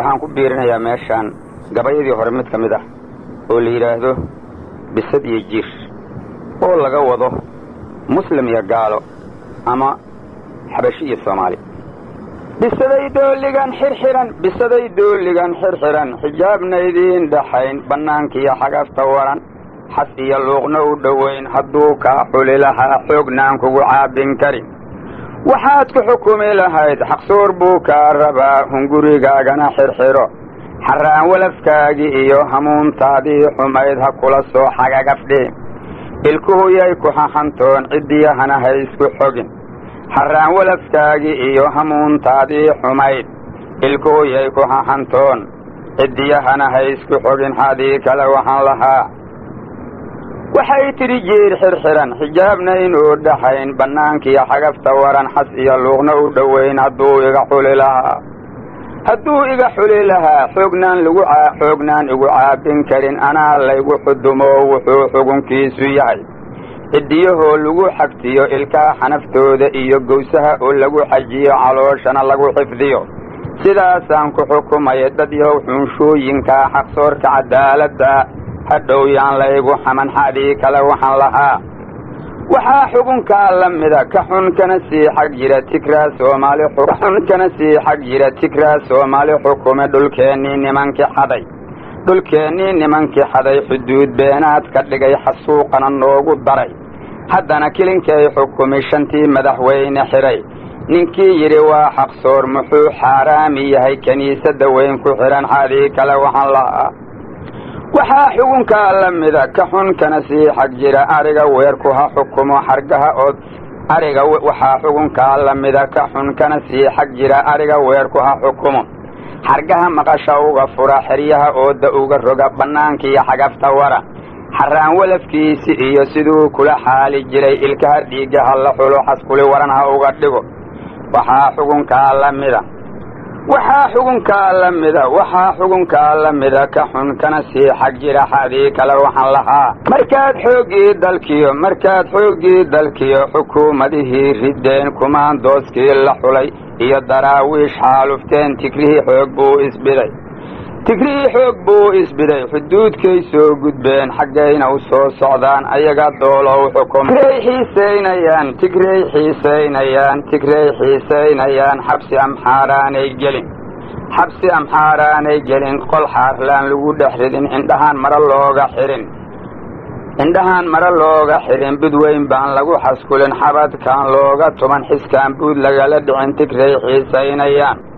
waxaan ku biirinayaa meeshaan gabayadii hore mid ka mid ah oo la yidhaahdo bisad iyo jiir oo laga wado muslim iyo gaalo ama xabashi iyo soomaali bisaday dooligan xirxiran bisaday dooligan xirxiran xijaabna idiin dhaxayn bannaankiiyo xagafta waran xas iyo luuqna u dhowayn hadduu kaa xuli lahaa xoognaan kugu caabin karin waxaad ku xukumi lahayd xaqsoor buu kaa rabaa hungurigaagana xirxiro xarraan walafkaagii iyo hamuuntaadii xumayd ha kula soo xagagafdhee ilkuhuyay ku hahantoon ciddiyahana ha isku xogin xarraan walafkaagii iyo hamuuntaadii xumayd ilkuhuyay ku hahantoon ciddiyahana ha isku xogin xadii kale waxaan lahaa waxay tidhi jiir xirxiran xijaabna inuu dhaxayn bannaankiiyo xagafta waran xas iyo luuqna u dhowayn hadduu iga xuli lahaa hadduu iga xuli lahaa xoognaan lagu xoognaan igu caabin karin anaa laygu xudumo wuxuu xugunkiisu yahay ciddiyahoo lagu xagtiyo ilkaha xanaftooda iyo gowsaha oo lagu xajiyo calooshana lagu xifdiyo sidaasaan ku xukumaya dad yahow xunshooyinkaa xaqsoorka cadaaladda hadhow yaan laygu xaman xadhii kale waxaan lahaa waxaa xugunkaa la mida ka xun kana sii xag jira tigraa soomaali xun kana sii xag jira tigraa soomaali xukume dhulkeennii nimankii xaday dhulkeennii nimankii xaday xuduud beenaad ka dhigay xasuuqana noogu daray haddana kilinkay xukumi shantii madaxweyne xidhay ninkii yidhi waa xaqsoor muxuu xaaraami yahay kiniisadda weyn ku xidhan xadii kale waxaan lahaa waxaa xugunkaa la mida ka xun kana sii xag jira ariga weerku ha xukumo xargaha ood ariga waxaa xugunkaa la mida ka xun kana sii xag jira ariga weerku ha xukumo xargaha maqasha uga fura xeryaha ooda uga roga bannaankiiyo xagafta wara xarraan walafkiisi iyo siduu kula xaali jiray ilkaha dhiigga ha la xulo xaskuli waran ha uga dhigo waxaa xugunkaa la mida waxaa xugunkaa la mida waxaa xugunkaa la mida ka xun kana sii xag jira xadii kale waxaan lahaa markaad xooggii dalkiyo markaad xooggii dalkiyo xukuumadihii riddeen kumaandooskii la xulay iyo daraawiish xaalufteen tigrihii xoog buu isbiday tigrihii xoog buu isbiday xuduudkay soo gudbeen xaggayna u soo socdaan ayaga doolow xukum tigrey xiisaynayaan tigrey xiisaynayaan tigrey xiisaynayaan xabsi amxaaraanay gelin xabsi amxaaraanay gelin qol xaarlaan lagu dhex ridin indhahaan mare looga xihin indhahaan mare looga xidhin budweyn baan lagu xaskulin xabadkaan looga tuban xiskaan buud lagala dhicin tigrey xiisaynayaan